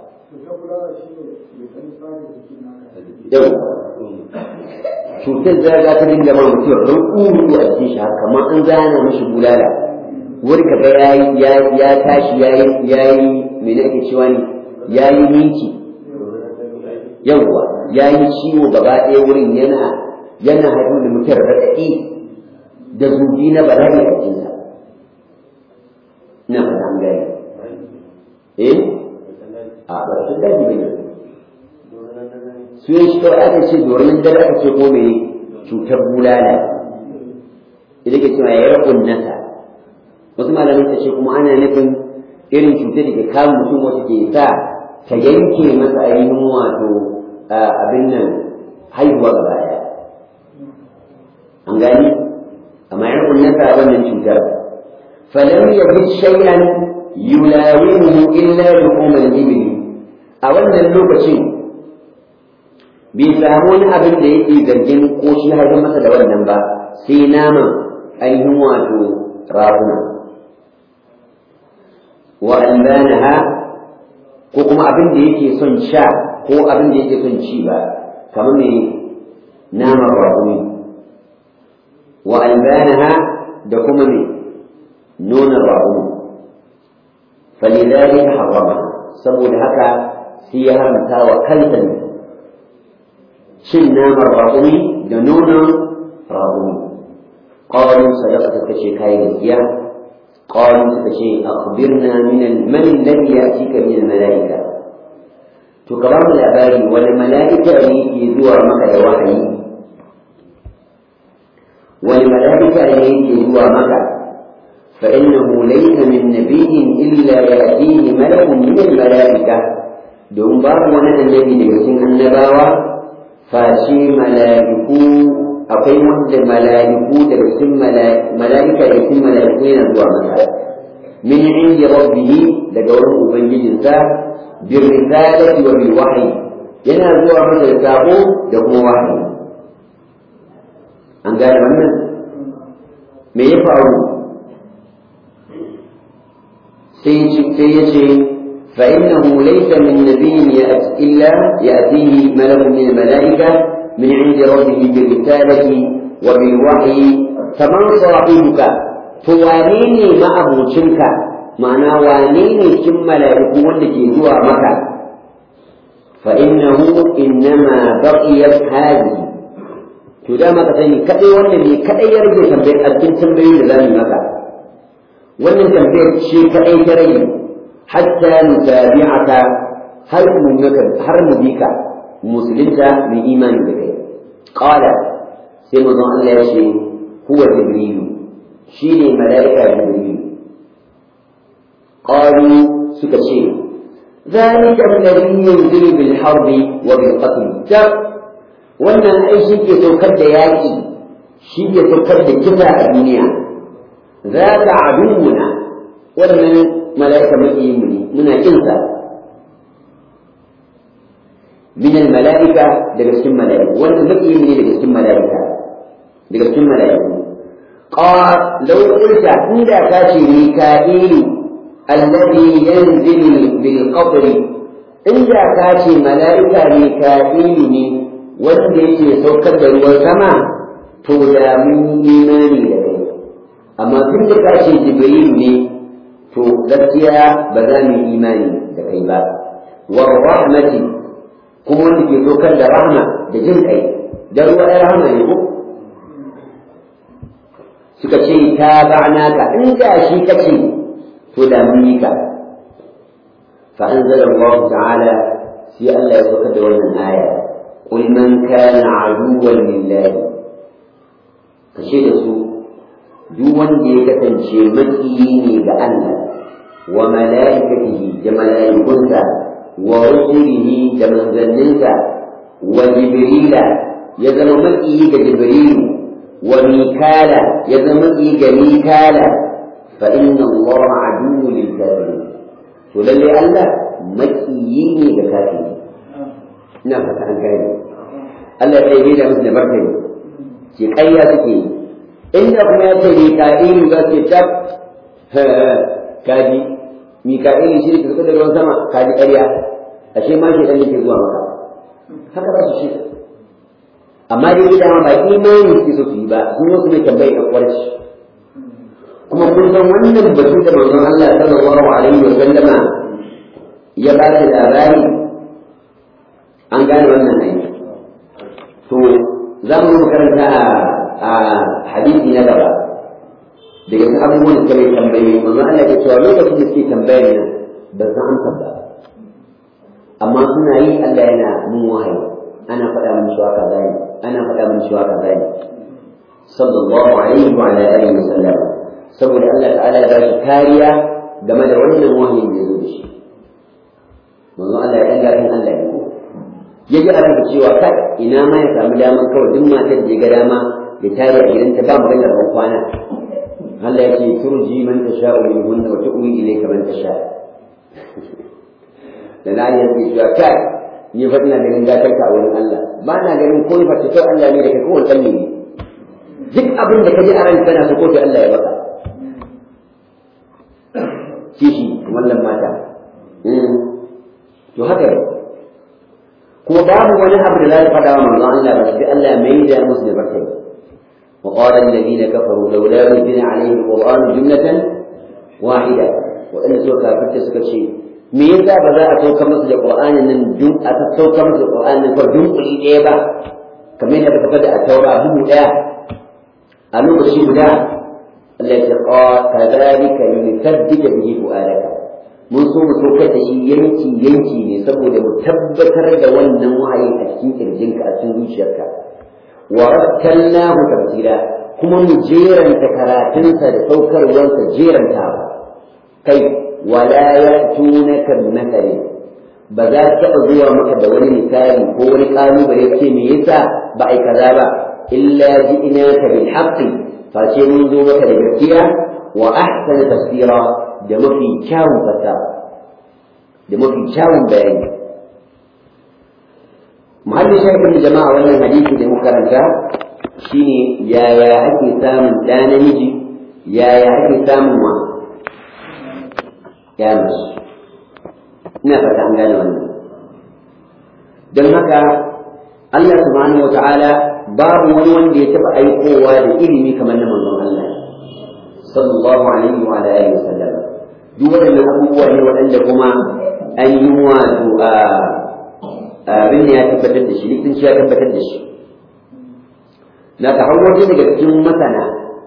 yawwa cutar zaga ta dinga ma mutum ruku a cikin shi haka kamar an zana mashi bulala wani ka ga ya ya tashi yayi yayi me ne ake cewa ne yayi minki yawwa yayi ciwo gaba ɗaya wurin yana yana haɗu da mutum raɗaɗi da zubi na bala'i a cikinsa ina fata an gane eh a ba su daji bane su yi shi kawai aka ce domin dare aka ce ko mai cutar bulala idan ke cewa ya rabun nasa wasu malamin ta ce kuma ana nufin irin cutar da ke kawo mutum wata ke sa ta yanke masa ainihin wato abin nan haihuwa gaba daya an gani amma ya rabun nasa wannan cutar falam yajid shay'an yulawimuhu illa luqumul ibli a wannan lokacin bai samu wani abin da yake zargin ko shi haifar masa da wannan ba sai naman ainihin wato raguna wa albanaha ko kuma abin da yake son sha ko abin da yake son ci ba kamar mai naman raguni wa albanaha da kuma mai nonon raguni falidari harama saboda haka sai ya haramta wa kansa ne cin naman raƙumi da nonon raƙumi ƙawarin sadaka ta ce kayi gaskiya ƙawarin suka ce akhbirna min al-man alladhi yatika min al-mala'ika to ka bamu labari wani mala'ika ne ke zuwa maka da wahayi wani mala'ika ne ke zuwa maka فإنه ليس من نبي إلا يأتيه ملك من الملائكة دون باب ونن النبي لكن النباوة face mala'iku akwai wanda mala'iku daga cikin mala'ika da cikin mala'iku yana zuwa masa min indi rabbih daga wurin ubangijinsa bir risalati wa bil wahyi yana zuwa masa da sako da kuma wahayi an gane wannan me ya faru sai ya ce فإنه ليس من نبي يأتي إلا يأتيه ملك من الملائكة من عند ربه بالرسالة وبالوحي فمن صاحبك فوانيني ما أبو شنك معنى وانيني كم ملائكة ولكي زوى مكة فإنه إنما بقيت هذه تدام كتني كأي والنبي كأي يرجو تنبيه أدن تنبيه لذلك مكة wannan tambayar ce kaɗai ta rage hatta nutabi'aka har mu har mu bika musulunta mai imani da kai qala sai manzon Allah ya ce huwa jibril shine malaika jibril qalu suka ce ذلك الذي ينزل بالحرب وبالقتل جاب wannan ai shi ke saukar da yaƙi shi ke saukar da kisa a duniya za ka aduwuna wannan mala'ika maƙiyin mu ne muna kinsa min mala'ika daga cikin mala'iku wannan maƙiyin ne daga cikin mala'ika daga cikin mala'iku qala law qulta inda ka ce mika'ilu alladhi yanzilu bil qabri inda ka ce mala'ika mika'ilu ne wanda yake saukar da ruwan sama to da mun imani da kai amma tun da ka ce jibril ne to gaskiya ba za mu yi imani da kai ba wa rahmati kuma wanda ke saukar da rahma da jin kai da ruwa ya rahma ne ko suka ce ta ba'na ka in da shi kace to da mun yi ka fa anzala Allah ta'ala sai Allah ya saukar da wannan aya قل من كان عدوا لله kashe da su duk wanda ya kasance makiyi ne ga Allah wa mala'ikatihi da mala'ikunsa wa rusulihi da manzanninsa wa jibrila ya zama makiyi ga jibrilu wa mikala ya zama makiyi ga mikala fa inna Allah aduwwu lil kafirin to lalle Allah makiyi ne ga kafiri ina fata an gane Allah ya yi da musu da martani ke ƙarya suke yi inda kuma ya ce mika'ilu za su tab kaji mika'ilu shi ne ka da ruwan sama kaji ƙarya ashe ma ke ɗan yake zuwa maka haka za su ce amma dai gida ma ba imani suke so su yi ba sun wasu ne tambayi ɗan ƙwarci kuma kun san wannan batu da manzon Allah sallallahu alaihi wa sallama ya ba da labari an gane wannan aiki to za mu karanta a hadisi na gaba daga cikin abubuwan da kai tambaye manzo Allah ya cewa lokacin da suke tambayar nan ba san amsa ba amma suna yi Allah yana mun wahayi ana faɗa mun shi haka zai ana faɗa mun shi haka zai sallallahu alaihi wa ala alihi wa sallam saboda Allah ta'ala ya ba shi kariya game da wannan wahayin da ya zo da shi manzo Allah ya dan gafin Allah ya ko ya ji a cewa kai ina ma ya samu daman kawai duk matar da ya ga dama ya tare a gidanta ba maganar ban kwana Allah ya ce turji man tasha min hunna wa tu'wi ilayka man tasha da na yi yake cewa kai ni fa ina ganin gatar ka a wurin Allah ba na ganin ko fa ta Allah ne da kai ko wannan ne duk abin da ka ji a ranka kana so ko Allah ya baka kishi wannan mata to haka kuma babu wani abu da za ta faɗa wa manzon Allah ba sai Allah mai da musu da barkai وقال الذين كفروا لولا نزل عليه القرآن جملة واحدة وإن سوى كافرت سكت شيء me yasa ba za a sauka masa da Qur'anin nan dun a sauka masa da Qur'anin nan ko dunkuli ɗaya ba kamar yadda ka da a taura bugu ɗaya a lokaci guda Allah ya ce kadhalika yuthabbita bihi fu'adaka mun so mu saukar da shi yanki yanki ne saboda mu tabbatar da wannan wahayin a cikin kirjinka a cikin zuciyarka wa rattalnahu tartila kuma mu jeranta karatunsa da saukarwarsa jeranta ba kai wala ya'tunaka bimathalin ba za ta taɓa zuwa maka da wani misali ko wani ƙalubale ce me yasa ba ai kaza ba illa ji'naka bil haqqi face mun zo maka da gaskiya wa ahsana tafsira da mafi kyawun fassara da mafi kyawun bayani muhallin shafin jama'a wannan hadisi da muka karanta shine yaya ake samun ɗa namiji yaya ake samun wa ya mace ina fata an gane wannan don haka Allah subhanahu wata'ala babu wani wanda ya taɓa aikowa da ilimi kamar na manzon Allah sallallahu alaihi wa alihi wasallam duk waɗannan abubuwa ne waɗanda kuma an yi wato a abin ya tabbatar da shi likitanci ya tabbatar da shi na ta waje daga cikin masana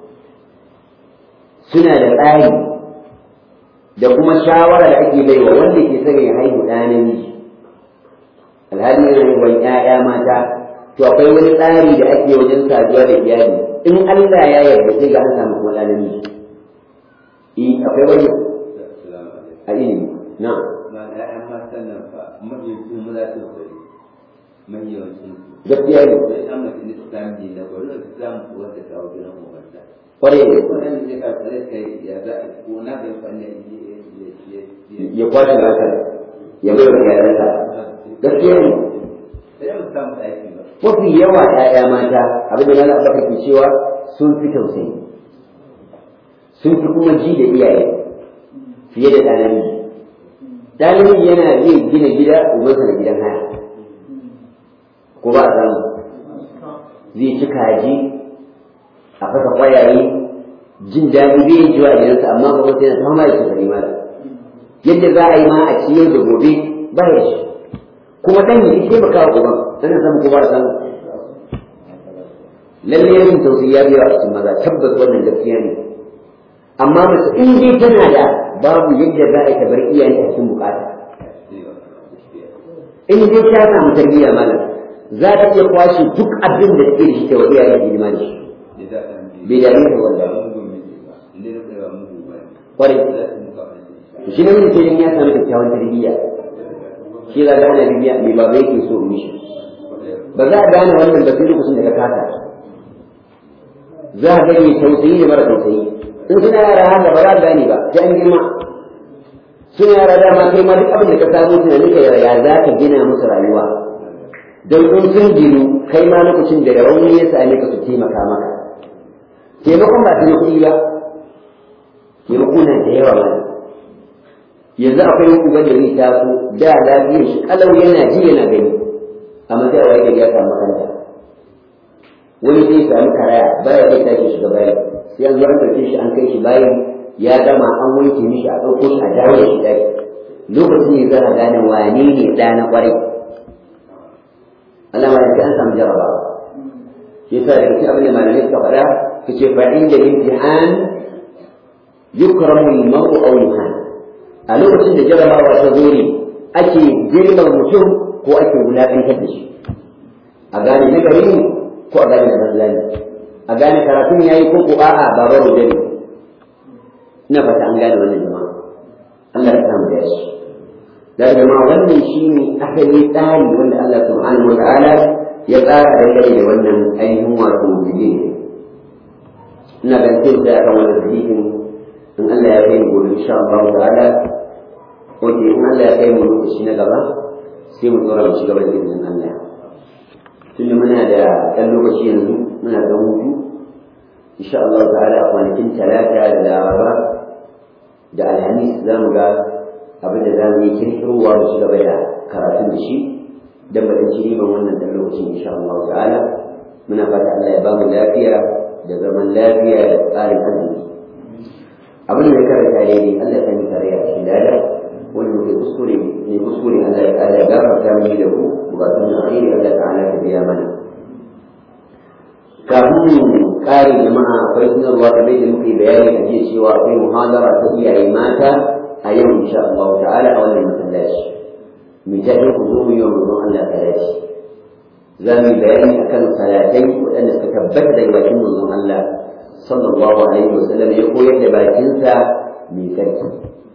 suna da tsari da kuma shawara da ake baiwa wanda ke son ya haihu ɗa namiji alhali yana haihuwan ‘ya'ya mata to akwai wani tsari da ake wajen saduwa da iyali in Allah ya yarda sai ga an samu kuma ɗa namiji eh akwai wani a ilimi na ‘ya'yan matan nan fa mafi maza su kwari mai yawancin su gaskiya ne sai an mutum islam ne na gwamnati islam wanda ta wajen nan umarta kwarai ne wannan ne ka tsare kai ya za a ko na bai fanne ya kwashe haka ya bai wa iyalansa gaskiya ne sai mu samu aiki ba mafi yawa ‘ya'ya mata abin da na baka ke cewa sun fi tausayi sun fi kuma ji da iyaye fiye da ɗan namiji ɗan namiji yana iya gina gida umarsa da gidan haya ko ba a samu zai ci kaji a fasa kwayaye jin daɗi bai yi jiwa a gidansa amma ba wata yana fama da sufari mala yadda za a yi ma a ci yau da gobe ba ya shi kuma ɗan yi taimaka wa uban ana samu ko ba a samu lalle yin tausayi ya biya a cikin maza tabbas wannan gaskiya ne amma mace in dai tana da babu yadda za a yi ta bar iyayen a cikin bukata in dai ta samu tarbiyya malam za ta iya kwashe duk abin da take da shi ta wa iyayen hidima da shi bai dame ta wanda kwarai to shi ne mutum ya samu kyakkyawan tarbiyya shi za ga ana bibiya mai baba yake so in mishi ba za a gane wannan ba sai lokacin da ka kasa za a gani tausayi da mara tausayi in suna yara haka ba za a gane ba sai an girma suna yara dama kai ma duk abin da ka samu tunanin ka ya za ka gina musu rayuwa don in sun ginu kai ma lokacin da rauni ya same ka su taimaka maka taimakon ba ta yi kuɗi ba taimako na da yawa ba yanzu akwai uban da zai taso da lafiyar shi kalau yana ji yana gani amma sai a waye ya samu makanta wani zai samu karaya baya zai tashi shiga bayan sai an zo an ɗauke shi an kai shi bayan ya gama an wanke mishi a ɗauko shi a dawo da shi ɗaki lokacin ne za a gane wane ne ɗa na ƙwarai Allah ma sai an samu jarabawa shi yasa da cikin abin da malamai suka faɗa su ce fa inda imtihan yukramu al-mar'u aw yuhan a lokacin da jarabawa ta zo ne ake girman mutum ko ake wulaƙantar da shi a gane na gari ne ko a gane na banza ne a gane karatun ya yi ko ko a'a ba baro da ne ina fata an gane wannan jama'a Allah ya samu da shi da jama'a wannan shi ne asali tsari wanda Allah subhanahu wa ta'ala ya tsara dangane da wannan ainihin wato bidin ina ganin sai da akan wannan hadisin in Allah ya kai mu gobe insha Allah ta'ala Oke, in Allah ya kai mu lokaci na gaba sai mu tsora mu ci gaba da izinin Allah. Tunda muna da ɗan lokaci yanzu muna da hutu, insha Allah ta'ala a kwanakin talata da laraba da alhamis za mu ga abin da za mu yi kirkirowa mu ci gaba da karatun da shi don ba ci riban wannan ɗan lokacin insha Allah ta'ala muna fata Allah ya ba mu lafiya da zaman lafiya da tsarin arziki. Abin da ya karanta daidai Allah ya sani tare a cikin dada wani muke kuskure ne kuskure Allah ya ƙara ya gafarta mini da ku bukatun na alheri Allah ta'ala ta biya mana kafin mu ƙare jama'a akwai sanarwa kamar da muke bayani a jiya cewa akwai muhadara ta iyaye mata a yau insha Allah ta'ala a wannan masallaci mu ta yi ku zo mu yi wa manzon Allah talaci za mu yi bayani akan salatai waɗanda suka tabbata daga bakin manzon Allah sallallahu alaihi wasallam ya koyar da bakinsa mai sarki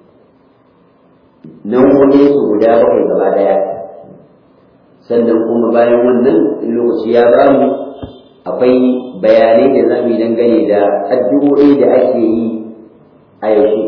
nau'o'in su guda bakwai gaba daya sannan kuma bayan wannan lokaci ya ba mu akwai bayanai da za mu yi dangane da addu'o'i da ake yi a yaushe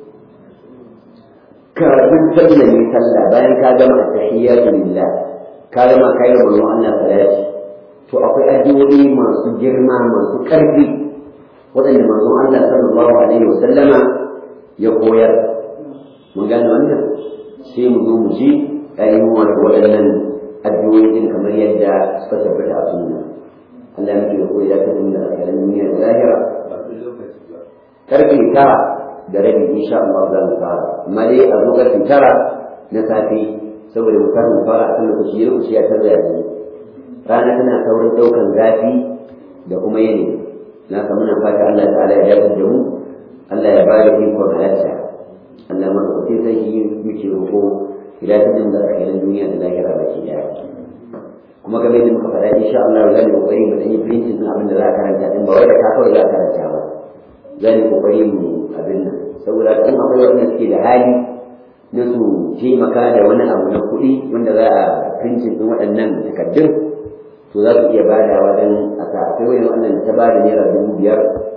kafin sallame sallah bayan ka gama at-tahiyyatu lillah ka gama kai wa Allah salati to akwai addu'o'i masu girma masu ƙarfi waɗanda manzon Allah sallallahu alaihi wa sallama ya koyar mun gane wannan sai mu zo mu ji ainihin wato waɗannan addu'o'i din kamar yadda suka tabbata a sunna Allah ya muke koyi da ta da alƙalin duniya da lahira karfe tara da rabi insha Allah za mu fara amma dai a zo karfe tara na safe saboda mu mu fara a kan lokaci lokaci ya tarda yanzu rana tana saurin ɗaukan zafi da kuma yanayi na ka muna fata Allah ta'ala ya dace da mu Allah ya bada ikon halarta Allah ma ka sai sai yi muke roƙo hidayatin da alkhairin duniya da lahira baki daya kuma game da muka faɗa insha Allah za mu kokari mu yi printing din abin da za a karanta din ba wai da ka kawai za a karanta ba za mu kokari mu abin nan saboda in akwai wanda suke da hali na su taimaka da wani abu na kuɗi wanda za a printing din waɗannan takardun to za su iya badawa don a sa akwai wani wannan ta bada naira dubu biyar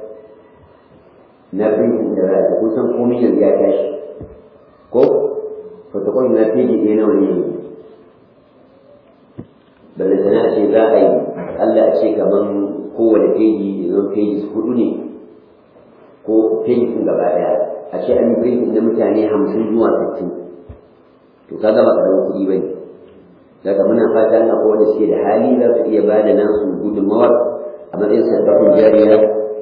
na printing da za a kusan komai yanzu ya tashi ko protocol na peji ɗaya nawa ne balle sana ce za a yi Allah a ce kaman kowane peji ya zama peji hudu ne ko peji sun gaba ɗaya a ce an yi printing na mutane hamsin zuwa sittin to ka gaba ƙaramin kuɗi ba ne daga muna fata ana ko wanda suke da hali za su iya ba da nasu gudunmawar a matsayin sadakun jariya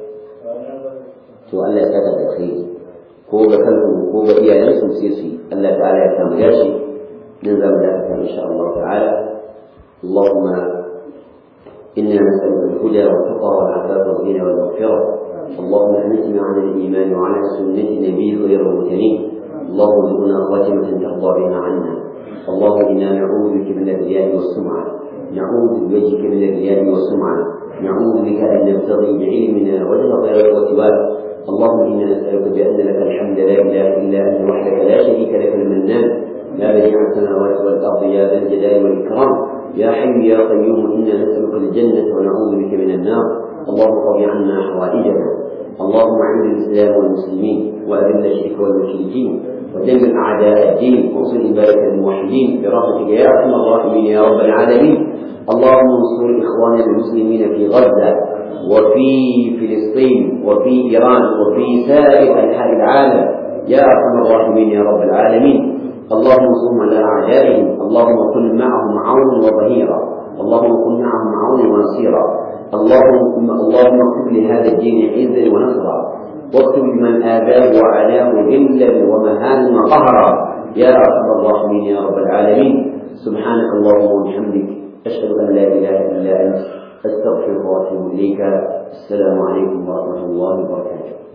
to Allah ya saka da kai ko ga kansu ko ga iyayensu sai su yi Allah ta'ala ya samu yashi nan za mu dakata insha Allah ta'ala اللهم إنا نسألك الهدى والتقى والعفاف والغنى والمغفرة اللهم أمتنا على الإيمان وعلى سنة نبيك غير المرسلين اللهم ارزقنا خاتمة ترضى بها عنا اللهم إنا نعوذ بك من الرياء والسمعة نعوذ بوجهك من الرياء والسمعة نعوذ بك أن نبتغي بعلمنا وجه غيرك وسواك اللهم إنا نسألك بأن لك الحمد لا إله إلا أنت وحدك لا شريك لك المنان لا بديع السماوات والأرض يا ذا الجلال والإكرام يا حي يا قيوم إنا نسألك الجنة ونعوذ بك من النار اللهم قض عنا حوائجنا اللهم اعز الإسلام والمسلمين وأذل الشرك والمشركين ودمر أعداء الدين وانصر عبادك الموحدين برحمتك يا أرحم الراحمين يا رب العالمين اللهم انصر إخواننا المسلمين في غزة وفي فلسطين وفي إيران وفي سائر أنحاء العالم يا أرحم الراحمين يا رب العالمين اللهم انصرهم على أعدائهم اللهم كن معهم عونا وظهيرا اللهم كن معهم عونا ونصيرا اللهم اللهم اكتب لهذا الدين عزا ونصرا واكتب لمن آذاه وعلاه ذلا ومهانا وقهرا يا أرحم الراحمين يا رب العالمين سبحانك اللهم وبحمدك أشهد أن لا إله إلا أنت أستغفرك وأتوب إليك السلام عليكم ورحمة الله وبركاته